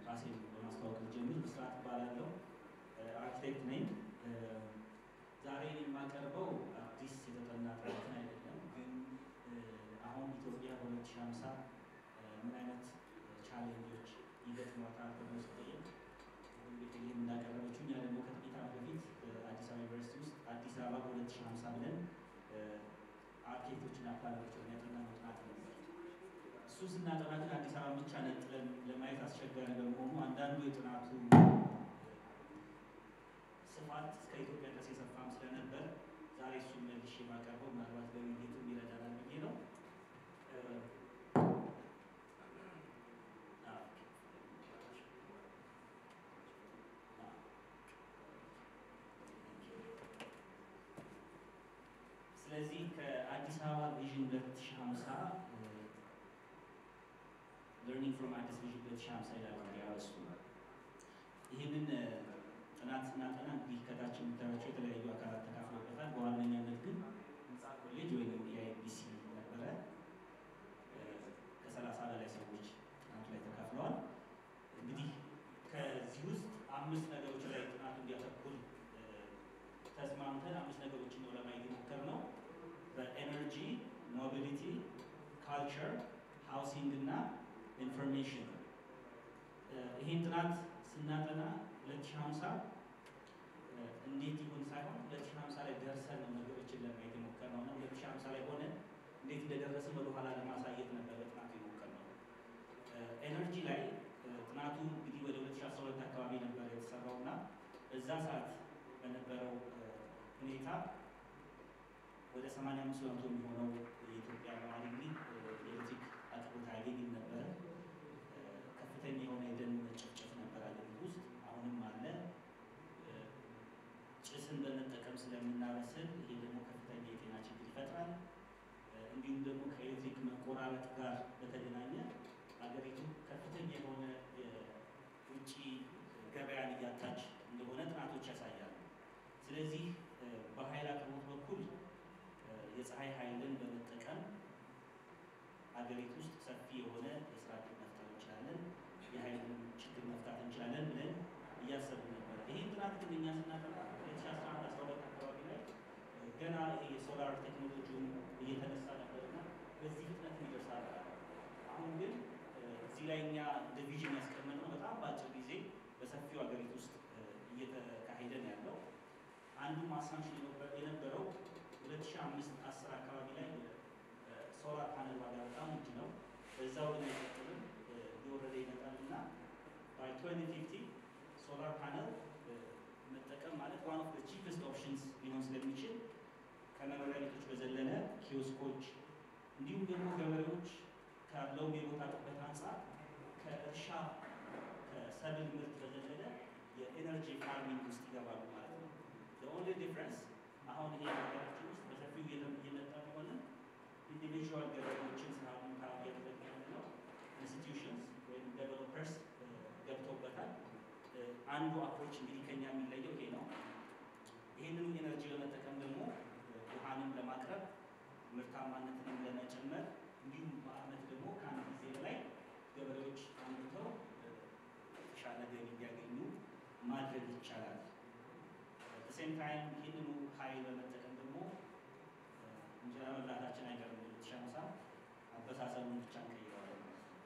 ራሴን በማስተዋወቅ ጀምር ብስራት እባላለሁ። አርኪቴክት ነኝ። ዛሬ የማቀርበው አዲስ የተጠና ጥናትን አይደለም፣ ግን አሁን ኢትዮጵያ በ2050 ምን አይነት ቻሌንጆች ይገጥሟታል ተብሎ ሲጠየቅ እንግዲህ ይህም እንዳቀረበችው እኛ ደግሞ ከጥቂት ዓመት በፊት አዲስ አበባ ዩኒቨርሲቲ ውስጥ አዲስ አበባ በ2050 ብለን አርኪቴክቶችና ፕላነሮችን ያጠናነው ጥናት ነበር። እሱ ስናጠና ግን አዲስ አበባ ብቻ ነጥለን ለማየት አስቸጋሪ በመሆኑ አንዳንዱ የጥናቱ ስፋት እስከ ኢትዮጵያ ድረስ የሰፋም ስለነበር ዛሬ እሱን መልሼ የማቀርበው ምናልባት በውይይቱ ይረዳናል ብዬ ነው። ስለዚህ ከአዲስ አበባ ቪዥን 2050 ለርኒንግ ፍሮም አዲስ ቪዥን 2050 ይላል ያወሱ ይህንን ጥናት ስናጠና እንግዲህ ከታች የምታያቸው የተለያዩ አካላት ተካፍለውበታል። በዋነኛነት ግን ህንፃ ኮሌጅ ወይም የአይቢሲ ነበረ። ከሰላሳ በላይ ሰዎች ጥናቱ ላይ ተካፍለዋል። እንግዲህ ከዚህ ውስጥ አምስት ነገሮች ላይ ጥናቱ እንዲያተኩር ተስማምተን አምስት ነገሮችን ነው ለማየት የሞከርነው በኤነርጂ፣ ሞቢሊቲ፣ ካልቸር፣ ሃውሲንግ እና ኢንፎርሜሽን። ይህን ጥናት ስናጠና 2050 እንዴት ይሁን ሳይሆን 2050 ላይ ደርሰን ነው ነገሮችን ለማየት የሞከርነው እና 2050 ላይ ሆነ እንዴት እንደደረስን ወደኋላ ለማሳየት ነበር በጥናቱ የሞከርነው። ኤነርጂ ላይ ጥናቱ እንግዲህ ወደ 2012 አካባቢ ነበር የተሰራው እና በዛ ሰዓት በነበረው ሁኔታ ወደ 85 በመቶ የሚሆነው የኢትዮጵያ ነዋሪ እንግዲህ የኤሌክትሪክ አቅርቦት አያገኝም ነበረ። ከፍተኛ የሆነ የደን መጨፍጨፍ ነበር አገሪቱ ውስጥ አሁንም አለ። ጭስን በመጠቀም ስለምናበስል ይሄ ደግሞ ከፍተኛ የጤና ችግር ይፈጥራል። እንዲሁም ደግሞ ከኤሌክትሪክ መቆራረጥ ጋር በተገናኘ አገሪቱ ከፍተኛ የሆነ የውጭ ገበያን እያጣች እንደሆነ ጥናቶች ያሳያሉ። ስለዚህ በኃይል አቅርቦት በኩል የፀሐይ ኃይልን በመጠቀም አገሪቱ ውስጥ ሰፊ የሆነ የስራ ዕድል መፍጠር እንችላለን፣ የኃይልን ችግር መፍታት እንችላለን ብለን እያሰቡ ነበር። ይህን ጥናት ግን እኛ ስናጠና 2011 12 አካባቢ ላይ ገና ይሄ የሶላር ቴክኖሎጂውን እየተነሳ ነበርና በዚህ ፍጥነት ይደርሳል። አሁን ግን እዚህ ላይ እኛ እንደ ቪዥን ያስቀመጥነው በጣም በአጭር ጊዜ በሰፊው ሀገሪቱ ውስጥ እየተካሄደ ነው ያለው። አንዱ ማሳንሽን የነበረው 2005 10 አካባቢ ላይ ሶላር ፓነል ዋጋ በጣም ውድ ነው። በዛው ግን አይቀጥልም እየወረደ ይመጣል እና ባይ 2050 ሶላር ፓነል መጠቀም ማለት ዋን ኦፍ ቺፕስት ኦፕሽንስ ሊሆን ስለሚችል ከመኖሪያ ቤቶች በዘለለ ኪዮስኮች፣ እንዲሁም ደግሞ ገበሬዎች ካለው የቦታ ጥበት አንጻር ከእርሻ ከሰብል ምርት በዘለለ የኤነርጂ ፋርሚንግ ውስጥ ይገባሉ ማለት ነው። ኦንሊ ዲፍረንስ አሁን ይሄ ሀገራችን ውስጥ በሰፊው እየመጣ ቢሆንም ኢንዲቪዥዋል ገበሬዎችን ስራ ምንታ እያደረግ ያለ ነው። ኢንስቲትዩሽንስ ወይም ዴቨሎፐርስ ገብተውበታል። አንዱ አፕሮች እንግዲህ ከኛ የሚለየው ይሄ ነው። ይህንኑ ኤነርጂ በመጠቀም ደግሞ ውሃንም ለማቅረብ ምርታማነትንም ለመጨመር እንዲሁም በአመት ደግሞ ከአንድ ጊዜ በላይ ገበሬዎች አምርተው የተሻለ ገቢ እንዲያገኙ ማድረግ ይቻላል። በሴም ታይም ይህንኑ ኃይል በመጠቀም ደግሞ እንጀራ መብላታችን አይቀርም። ልትሻምሳ አበሳሰቡን ብቻ እንቀይረዋለን።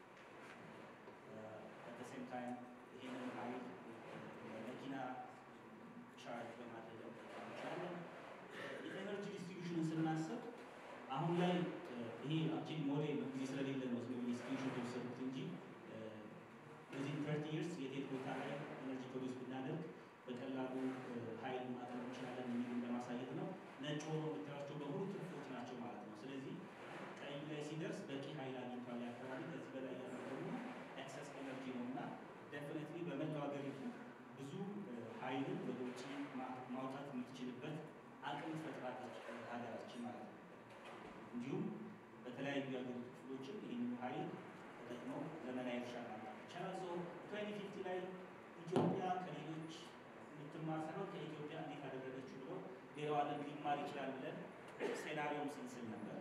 በሴም ታይም ይህንን ኃይል መኪና ቻርጅ በማድረግ መጠቀም እንችላለን። የኤነርጂ ዲስትሪቢዩሽንን ስናስብ አሁን ላይ ይሄ አክቹዋሊ ሞዴል ጊዜ ስለሌለ ነው ስለ ኢንስቲትዩሽን የተወሰዱት እንጂ በዚህ ተርቲ ይርስ የቴት ቦታ ላይ ኤነርጂ ፕሮዲስ ብናደርግ በቀላሉ ኃይል ማቅረብ እንችላለን የሚሉን ለማሳየት ነው። ነጭ ሆኖ የምታያቸው በሙሉ ትርፎች ናቸው ማለት ነው። ስለዚህ ቀይ ላይ ሲደርስ በቂ ኃይል አግኝቷል አካባቢ ከዚህ በላይ ያለው ደግሞ ኤክሰስ ኤነርጂ ነው እና ደፍነትሊ በመላው ሀገሪቱ ብዙ ኃይልን ወደ ውጭ ማውጣት የምትችልበት አቅም ትፈጥራለች ሀገራችን ማለት ነው። እንዲሁም በተለያዩ የሀገሪቱ ክፍሎችም ይህን ኃይል ተጠቅመው ዘመናዊ እርሻ ማምጣት ይቻላል። ሶ ትዌንቲ ፊፍቲ ላይ ኢትዮጵያ ከሌሎች የምትማር ሳይሆን ከኢትዮጵያ እንዴት አደረገችው ብሎ ሌላው ዓለም ሊማር ይችላል ብለን ሴናሪዮም ስንስል ነበር።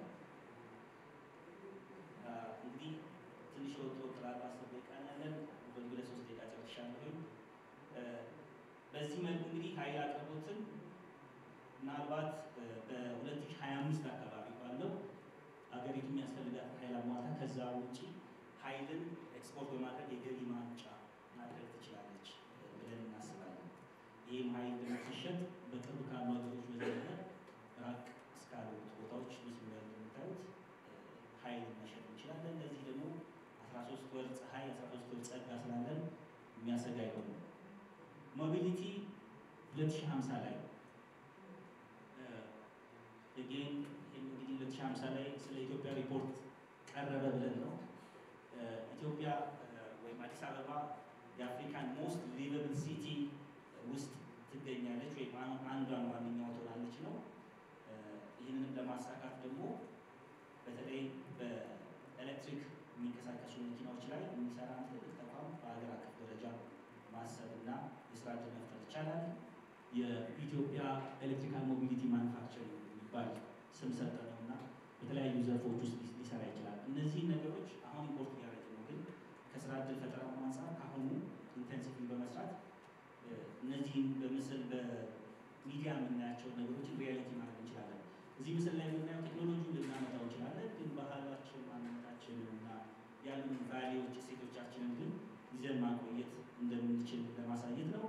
እንግዲህ ትንሽ የወጡ ወጥላሉ አስር ደቂቃ ያለን በሁለት ሶስት ደቂቃ በዚህ መልኩ እንግዲህ ኃይል አቅርቦትን ምናልባት በ2025 አካባቢ ባለው ሀገሪቱ የሚያስፈልጋት ኃይል አሟልታ ከዛ ውጭ ኃይልን ኤክስፖርት በማድረግ የገቢ ማምጫ ማድረግ ትችላለች ብለን እናስባለን። ይህም ኃይል ደግሞ ሲሸጥ በቅርብ ካሉ ሀገሮች በዘለለ ራቅ እስካሉት ቦታዎች ምስሉ ላይ እንደምታዩት ኃይል መሸጥ እንችላለን። ለዚህ ደግሞ 13 ወር ፀሐይ 13 ወር ጸጋ ስላለን የሚያሰጋ አይሆንም። ሞቢሊቲ 2050 ላይ ጌን እንግዲህ 2050 ላይ ስለ ኢትዮጵያ ሪፖርት ቀረበ ብለን ነው። ኢትዮጵያ ወይም አዲስ አበባ የአፍሪካን ሞስት ሊቨብል ሲቲ ውስጥ ትገኛለች ወይም አንዷን ዋነኛዋ ትሆናለች ነው። ይህንንም ለማሳካት ደግሞ በተለይ በኤሌክትሪክ የሚንቀሳቀሱ መኪናዎች ላይ የሚሰራ ትልቅ ተቋም በሀገር አቀፍ ደረጃ ማሰብ እና የስራ ዕድል መፍጠር ይቻላል። የኢትዮጵያ ኤሌክትሪካል ሞቢሊቲ ማኑፋክቸሪንግ የሚባል ስም ሰጠ ነው እና በተለያዩ ዘርፎች ውስጥ ሊሰራ ይችላል። እነዚህ ነገሮች አሁን ኢምፖርት እያደረግ ነው፣ ግን ከስራ ዕድል ፈጠራ አንጻር ከአሁኑ ኢንቴንሲቭ በመስራት እነዚህን በምስል በሚዲያ የምናያቸውን ነገሮችን ሪያሊቲ ማድረግ እንችላለን። እዚህ ምስል ላይ የምናየው ቴክኖሎጂውን ልናመጣው እንችላለን፣ ግን ባህላችን፣ ማንነታችንን እና ያሉን ቫሊዎች እሴቶቻችንን ግን ይዘን ማቆየት እንደምንችል ለማሳየት ነው።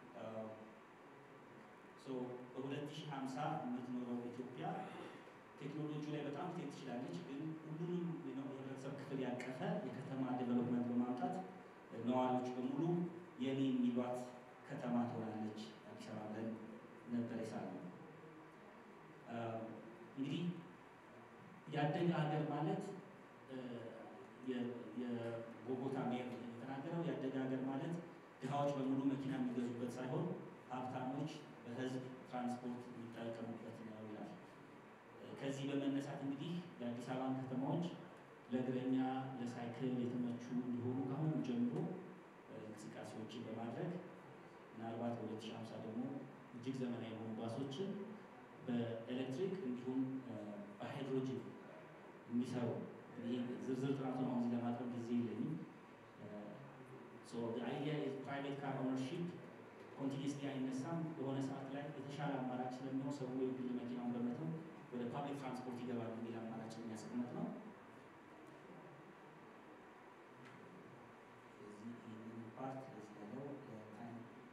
በ2050 የምትኖረው ኢትዮጵያ ቴክኖሎጂ ላይ በጣም ትሄድ ትችላለች፣ ግን ሁሉንም የህብረተሰብ ክፍል ያቀፈ የከተማ ዴቨሎፕመንት በማምጣት ነዋሪዎች በሙሉ የኔ የሚሏት ከተማ ትሆናለች አዲስ አበባ ብለን ነበር የሳልነው። እንግዲህ ያደገ ሀገር ማለት የቦጎታ ሜር የተናገረው ያደገ ሀገር ማለት ድሃዎች በሙሉ መኪና የሚገዙበት ሳይሆን ሀብታሞች በህዝብ ትራንስፖርት የሚጠቀሙበት ነው ይላል። ከዚህ በመነሳት እንግዲህ የአዲስ አበባን ከተማዎች ለእግረኛ ለሳይክል የተመቹ እንዲሆኑ ከአሁኑ ጀምሮ እንቅስቃሴዎችን በማድረግ ምናልባት በ2050 ደግሞ እጅግ ዘመናዊ የሆኑ ባሶችን በኤሌክትሪክ እንዲሁም በሃይድሮጅን የሚሰሩ ይህ ዝርዝር ጥናቱን አሁን እዚህ ለማቅረብ ጊዜ የለኝም። አይዲያ ፕራይቬት ካር ኦነርሺፕ ኮንቲኒስሊ አይነሳም። በሆነ ሰዓት ላይ የተሻለ አማራጭ ስለሚሆን ሰው የግል መኪናውን በመተው ወደ ፓብሊክ ትራንስፖርት ይገባል የሚል አማራጭ የሚያስቀምጥ ነው። ይህንን ፓርት በዚህ ያለው ታይም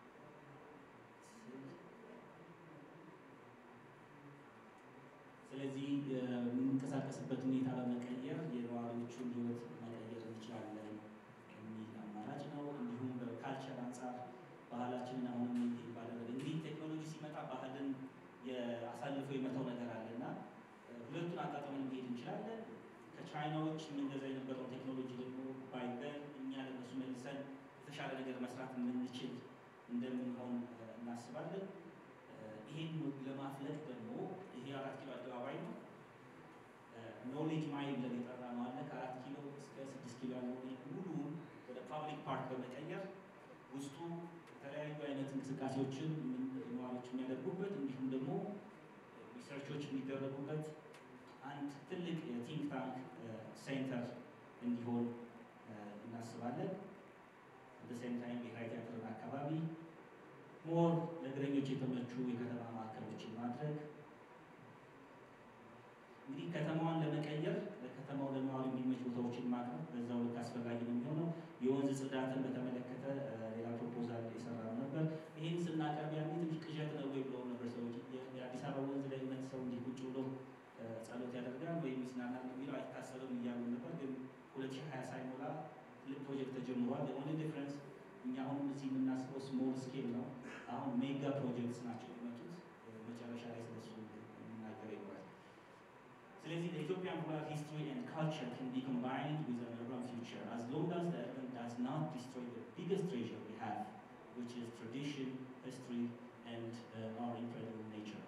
ስለዚህ የምንንቀሳቀስበት ሁኔታ በመቀየር የነዋሪዎቹን ሕይወት መቀየር እንችላለን የሚል አማራጭ ነው። እንዲሁም በካልቸር አንጻር ባህላችንን አሁንም ይባላል። እንግዲህ ቴክኖሎጂ ሲመጣ ባህልን አሳልፎ የመተው ነገር አለ እና ሁለቱን አጣጥመን መሄድ እንችላለን። ከቻይናዎች የምንገዛ የነበረውን ቴክኖሎጂ ደግሞ ባይበን እኛ ለነሱ መልሰን የተሻለ ነገር መስራት የምንችል እንደምንሆን እናስባለን። ይህን ለማፍለቅ ደግሞ ይሄ አራት ኪሎ አደባባይ ነው። ኖሌጅ ማይል ብለን የጠራ ነው አለ ከአራት ኪሎ እስከ ስድስት ኪሎ ያለው ሙሉውን ወደ ፓብሊክ ፓርክ በመቀየር ውስጡ የተለያዩ አይነት እንቅስቃሴዎችን ነዋሪዎች የሚያደርጉበት እንዲሁም ደግሞ ሪሰርቾች የሚደረጉበት አንድ ትልቅ የቲንክ ታንክ ሴንተር እንዲሆን እናስባለን። በሴም ታይም ብሔራዊ ቲያትርን አካባቢ ሞር ለእግረኞች የተመቹ የከተማ ማዕከሎችን ማድረግ እንግዲህ ከተማዋን ለመቀየር ለከተማው ለነዋሪ የሚመች ቦታዎችን ማቅረብ በዛው ልክ አስፈላጊ ነው የሚሆነው። የወንዝ ጽዳትን በተመለከተ ሌላ ፕሮፖዛል የሰራ ነበር። ይህን ስናቀርብ ያኔ ትንሽ ቅዠት ነው ወይ ብለው ነበር ሰዎች። የአዲስ አበባ ወንዝ ላይ እውነት ሰው እንዲህ ቁጭ ብሎ ጸሎት ያደርጋል ወይም ይዝናናል የሚለው አይታሰብም እያሉ ነበር። ግን ሁለት ሺህ ሀያ ሳይሞላ ትልቅ ፕሮጀክት ተጀምሯል። የሆነ ዲፍረንስ እኛ አሁንም እዚህ የምናስበው ስሞል ስኬል ነው። አሁን ሜጋ ፕሮጀክትስ ናቸው የሚመጡት። መጨረሻ ላይ ስለሱ የምናገር ይኖራል። ስለዚህ the Ethiopian rural history and culture can be combined with an urban future as long as the urban does not destroy the biggest treasure we have, which is tradition, history, and uh, our incredible nature.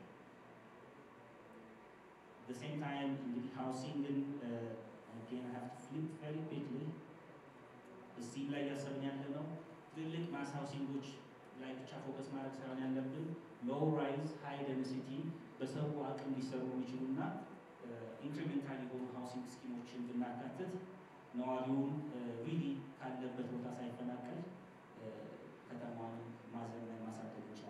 At the same time, እንግዲህ ሃውሲንግን again I have to flip very quickly እዚህ ላይ እያሰብን ያለ ነው ትልልቅ ማስ ሃውሲንጎች ላይ ብቻ ፎከስ ማድረግ ሳይሆን ያለብን ሎው ራይዝ ሃይ ደንሲቲ በሰው አቅም ሊሰሩ የሚችሉና ኢንክሪሜንታል የሆኑ ሃውሲንግ ስኪሞችን ብናካትት ነዋሪውን ሪሊ ካለበት ቦታ ሳይፈናቀል ከተማዋን ማዘመን ማሳደግ ይቻላል።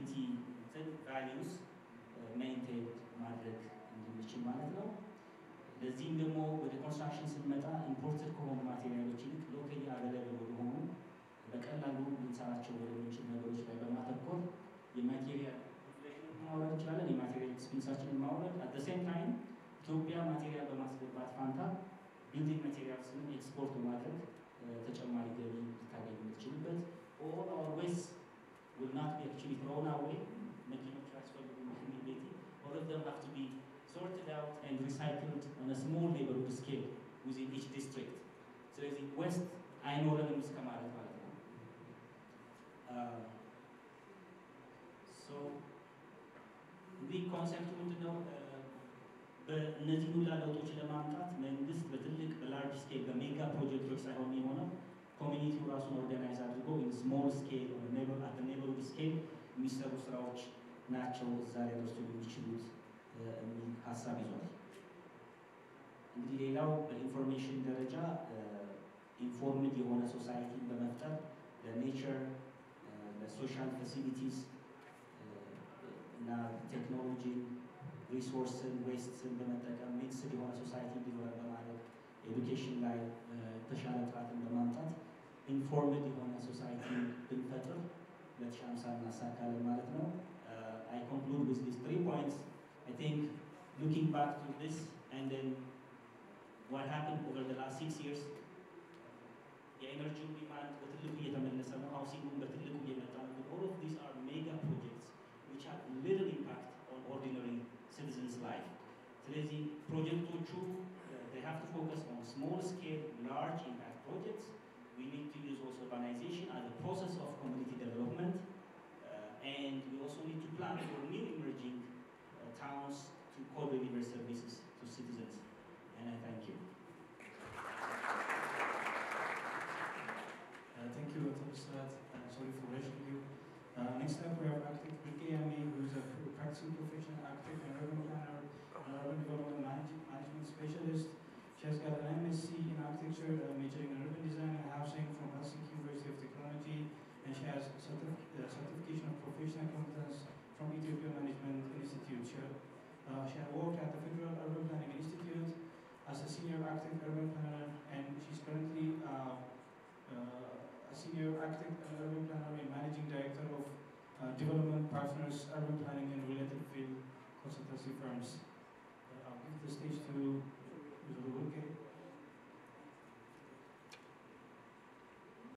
ሰስቴናቢሊቲ ቫሊዩስ ሜንቴን ማድረግ እንድንችል ማለት ነው። ለዚህም ደግሞ ወደ ኮንስትራክሽን ስንመጣ ኢምፖርትድ ከሆኑ ማቴሪያሎች ይልቅ ሎካሊ አቬለብል ወደሆኑ በቀላሉ ልንሰራቸው ወደምንችል ነገሮች ላይ በማተኮር የማቴሪያል ማውረድ እንችላለን። የማቴሪያል ኤክስፔንሳችንን ማውረድ አት ሴም ታይም ኢትዮጵያ ማቴሪያል በማስገባት ፋንታ ቢልዲንግ ማቴሪያልስንም ኤክስፖርት በማድረግ ተጨማሪ ገቢ ልታገኝ የምትችልበት ኦል አወር ዌስት will not be actually thrown away መኪኖች ያስፈልጉ ቤቲ all of them have to be sorted out and recycled on a small neighborhood scale within each district ስለዚህ ዌስት አይኖረንም እስከ ማለት ማለት ነው እንግዲህ ኮንሰፕቱ ምንድነው በእነዚህ ሁላ ለውጦች ለማምጣት መንግስት በትልቅ በላርጅ ስኬል በሜጋ ፕሮጀክቶች ሳይሆን የሆነው ኮሚኒቲው ራሱን ኦርጋናይዝ አድርጎ ስሞል ስኬል ኔበርሁድ ስኬል የሚሰሩ ስራዎች ናቸው እዛ ላይ ደርሶ የሚችሉት የሚል ሀሳብ ይዟል። እንግዲህ ሌላው በኢንፎርሜሽን ደረጃ ኢንፎርምድ የሆነ ሶሳይቲን በመፍጠር ለኔቸር ለሶሻል ፋሲሊቲስ እና ቴክኖሎጂን ሪሶርስን ዌስትን በመጠቀም ሚክስድ የሆነ ሶሳይቲ እንዲኖረ በማድረግ ኤዱኬሽን ላይ የተሻለ ጥራትን በማምጣት ኢንፎርምድ የሆነ ሶሳይቲ ብንፈጥር ሁለት ሺህ ሃምሳ እናሳካለን ማለት ነው። I conclude with these three points. I think looking back to this and then what happened over the last six years, የኤነርጂው ዲማንድ በትልቁ እየተመለሰ ነው። ሃውሲንጉን በትልቁ እየመጣ ነው። All of these are mega projects which have little impact on ordinary citizens' life. ስለዚህ ፕሮጀክቶቹ they have to focus on small scale, large impact projects. We need to use also urbanization as a process of community development. Uh, and we also need to plan for new emerging uh, towns to co-deliver services to citizens. And I thank you. Uh, thank you, Dr. Musrat. Uh, sorry for rushing you. Uh, next up, we have architect Vilkeyami, who is a practicing professional architect and urban planner, and urban development manage- management specialist. She has got an MSc in architecture, uh, majoring in urban design and housing from Helsinki University of Technology, and she has certif- uh, certification of professional competence from Ethiopia Management Institute. She, uh, she had worked at the Federal Urban Planning Institute as a senior architect urban planner, and she's currently uh, uh, a senior architect and urban planner and managing director of uh, development partners, urban planning and related field consultancy firms. Uh, I'll give the stage to Mr. Ruke.